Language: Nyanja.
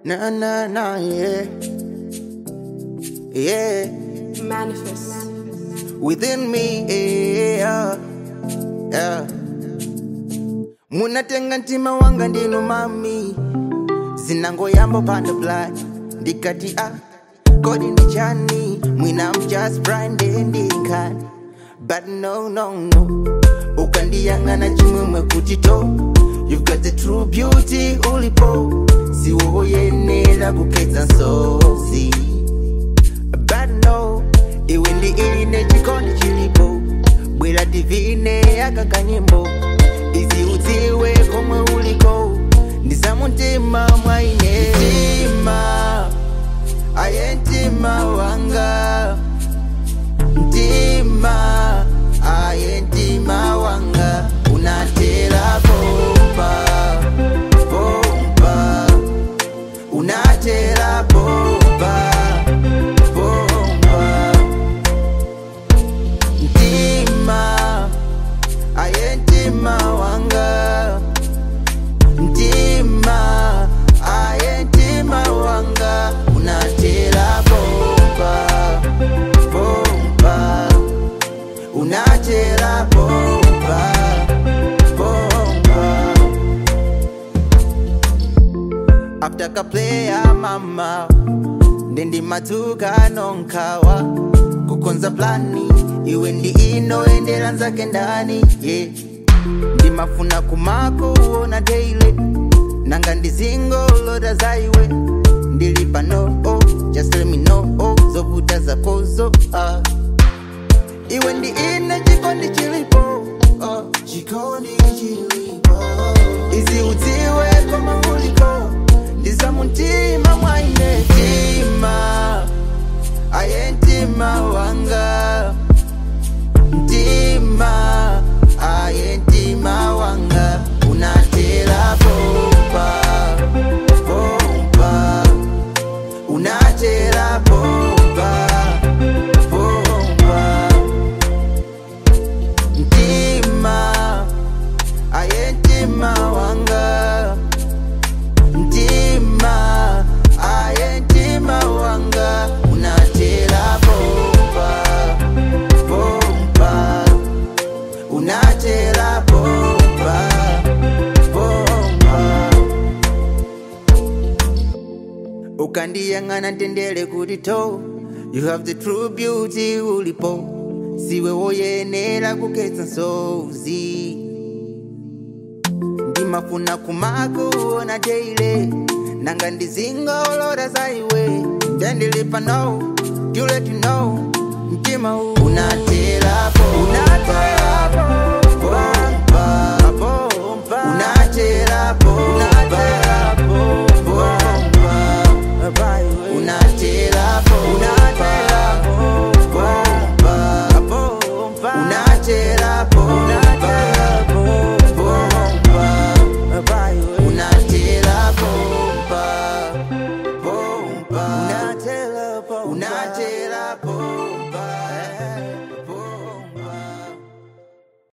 Na na na, yeah. Yeah. Manifest. Within me, yeah. Yeah. Munatenga ntima wanga ndinu mami zinangoyamba panda blood ndikati ah kodi ndi chani mwina I'm just branding but no no no ukandiyang'ana chimwemwe kuti to you've got the true beauty ulipo siwoyenera kukhetsa nsozi but no iwe ndi ine chikondi chilipo bwera divine akakanyimbo izi udziwe komwe uliko ndizamuntima mwaine mtima aye mtima wanga mtima aye mtima wanga unatera bomba bomba unatera bomba bomba mtima aye mtima wanga mtima aye mtima wanga unatera bomba bomba unatera bomba bomba after kaplaya mama ndendi madzuka nonkawa kukonza plani iwe ndi inoendera nzake ndani yeah. ndimafuna kumako uona daily nanga ndizingolota za iwe ndili pano oh, just let me know oh, zovuta zakozo uh. iwe ndi ine chikondi chilipo uh. chikondi chilipo izi udziwe koma uliko ndiza muntima mwaine mtima aye mtima wanga mtima aye mtima wanga unatera bomba bomba unatera bomba bomba mtima aye mtima wanga mtima aye mtima wanga unatera bomba bomba unatera bomba bomba ukandiyang'ana tendele kuti to you have the true beauty ulipo siwe woyenera kukhetsa nsozi ndimafuna kumakuona daily nanga ndizingolota za iwe ndendili pano to let you know mtima unatera bomba